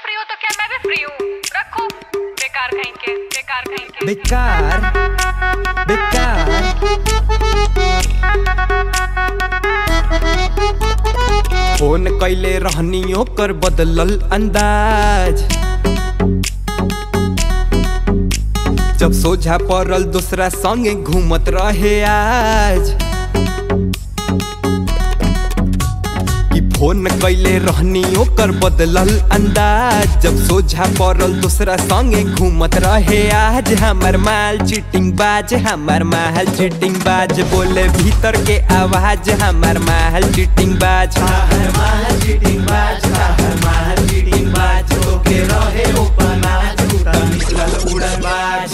Free हो तो क्या मैं भी फ्री हूँ रखो बेकार कहीं के बेकार कहीं के बेकार बेकार फोन कैले रहनी ओकर बदलल अंदाज जब सोझा पड़ल दूसरा संगे घूमत रहे आज कि फोन कैले रहनी ओकर बदलल अंदाज जब सोझा पड़ल दूसरा संगे घूमत रहे आज हमर माल चीटिंग बाज हमर माल चीटिंग बाज बोले भीतर के आवाज हमर माल चीटिंग बाज हमर माल चीटिंग बाज हमर माल चीटिंग बाज ओके रहे ओपन आज टूटा निकलल उड़न बाज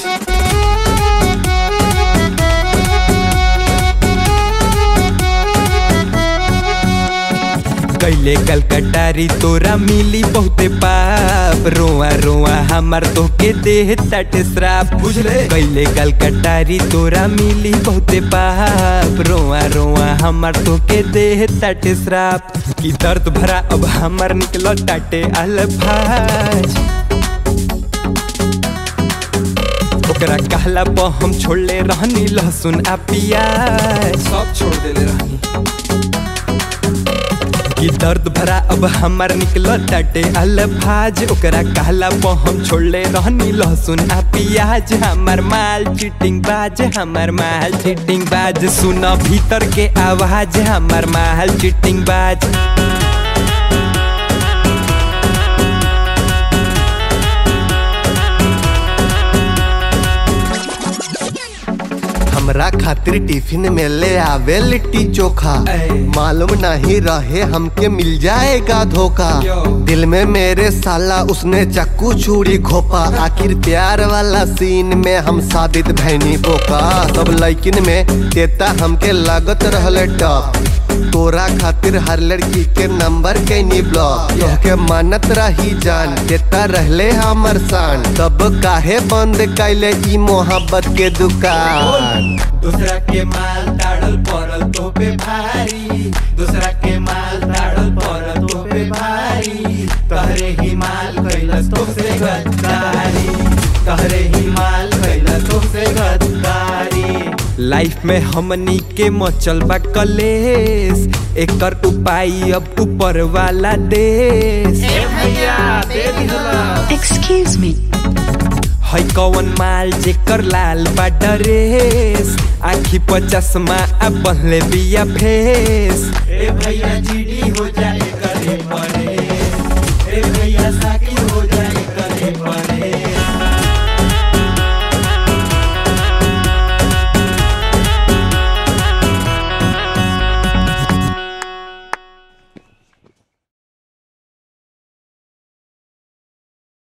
कैले कलकटारी तोरा मिली बहुते पाप रोआ रोआ हमर तोके देह तट श्राप बुझले कैले कलकटारी तोरा मिली बहुते पाप रोआ रोआ हमर तोके देह तट श्राप की दर्द भरा अब हमर निकलो टाटे अल्फाज ओकरा कहला पर हम छोड़ले रहनी लहसुन आ प्याज सब छोड़ देले रहनी कि दर्द भरा अब हमर निकलो टाटे अल्फाज ओकरा कहला पर हम छोड़ले रहनी लहसुन आ प्याज हमर माल चीटिंग बाज हमर माल चीटिंग बाज सुन भीतर के आवाज हमर माल चीटिंग बाज हमरा खातिर टिफिन में ले आवे लिट्टी चोखा ऐ। मालूम नहीं रहे हमके मिल जाएगा धोखा क्यों? दिल में मेरे साला उसने चक्कू छुरी घोपा आखिर प्यार वाला सीन में हम साबित भैनी बोका सब लड़किन में देता हमके लागत रहले टप तोरा खातिर हर लड़की के नंबर कैनी ब्लॉक तोहके मानत रही जान देता रहले हमर शान तब काहे बंद कैले ई मोहब्बत के दुकान दूसरा के माल ताड़ल पड़ल तो पे भारी दूसरा के माल ताड़ल पड़ल तो पे भारी तहरे ही माल कैलस तो से गद्दारी तहरे ही माल कैलस तो से गद्दारी लाइफ में हमनी के मचल बा कलेस एकर उपाय अब ऊपर वाला देश Excuse me. है कौन माल जेकर लाल बा ड्रेस आखी पर चश्मा आ पहले बिया फेस ए भैया जीडी हो जाए